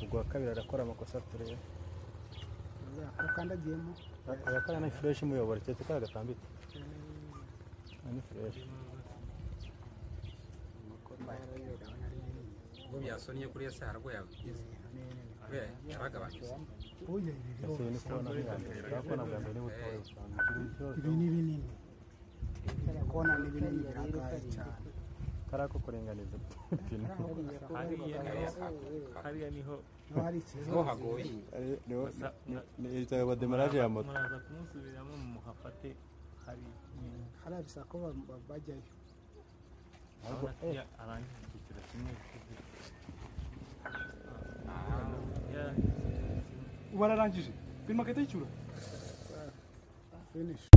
ubwo uwa kabiri arakora amakosa turebe akandagiyemo agakora ni fureshi imuyobora keretse ko agatambitse ni fureshi ubwo byasonnye kuriya se hararwaye abagize kubera yaragabanutse ese ni kubona nk'iyambere urabona bwa mbere niba utoye usanga ikintu ibi cyose ni binini kubona ni binini birangaye cyane kari ako kuringaniza ipine hariya niho niba hari ikibazo niho hagoye Ari- niwo- ni- ni ibitaro wa demaraje ya moto muraza kumusubiramo muhafate hari hariya bisaba ko ba- ba- bajyayo urabona ko iyo arangije icyiciro kimwe cy'ubuzima. Ya- ubu ararangije biri maketi y'icyura finish